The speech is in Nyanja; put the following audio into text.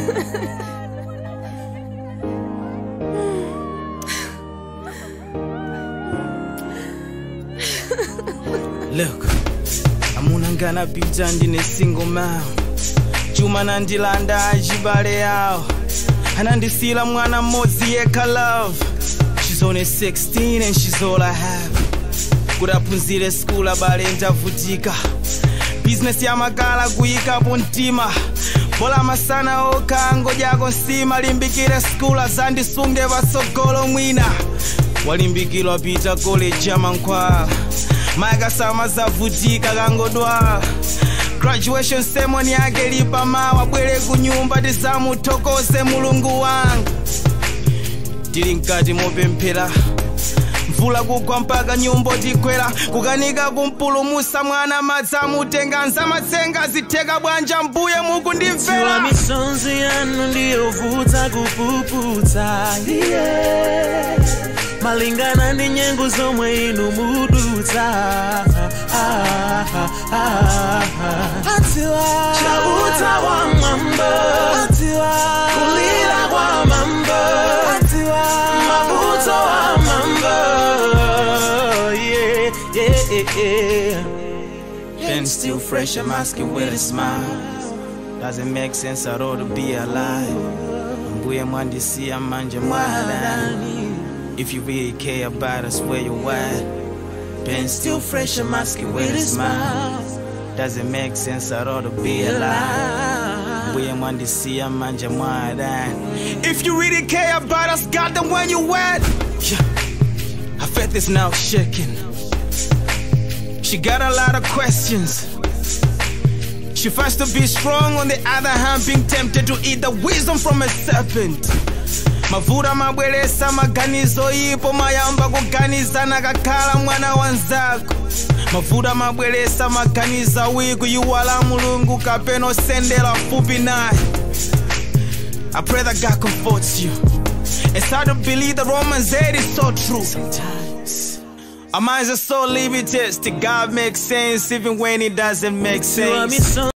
Look, amuna nganapita ndine single mom chuma nandilanda achibale yawo anandisila mwana mmodzi yekha love she's only 16 and she's all i have kuti aphunzire skulu abale ndavutika bizinesi yamakala kuyikapo mtima bola masana okha ngodyako nsima limbikire skulu azandisunge patsogolo mwina walimbikirwa pita college ya mankhwala mayakasama zavutika kangodwala graduation ceremony yake lipa mawa bwere ku nyumba tisamuthokoze mulungu wanga tili mkati mopemphera mvula kugwa mpaka nyumba tikwera kukanika kumpulumusa mwana madzi amutenga nzamatsenga zitheka bwanja mbuye mukundimvera Tiwa misonzi yanu ndiyovuta kupuputsa yeah. malingana ndi nyengo zomwe inu mudutsa ah, ah, ah, ah. chabuta wa mwamba kulira kwa mamba mabuto wa mamba yeah, yeah, yeah. Pen still fresh, I'm asking with a smile. Doesn't make sense at all to be alive. Mbuye mwandisiya manje mwadani. If you really care about us, where you at? Pen still fresh, I'm asking with a smile. Doesn't make sense at all to be alive. Mbuye mwandisiya manje mwadani. If you really care about us, God, then when you at? Yeah. Her faith is now shaking. She got a lot of questions. She fights to be strong, on the other hand, being tempted to eat the wisdom from a serpent. mavuta mabweresa maganizo ipo mayamba kuganizana kakhala mwana wanzako mavuta mabweresa maganiza wiku yuwala mulungu kapena osendera fupi naye I pray that God comforts you. It's hard to believe that Romans 8 is so true. Sometimes our minds are so limited. To God makes sense even when it doesn't make Tiwa sense. misonzi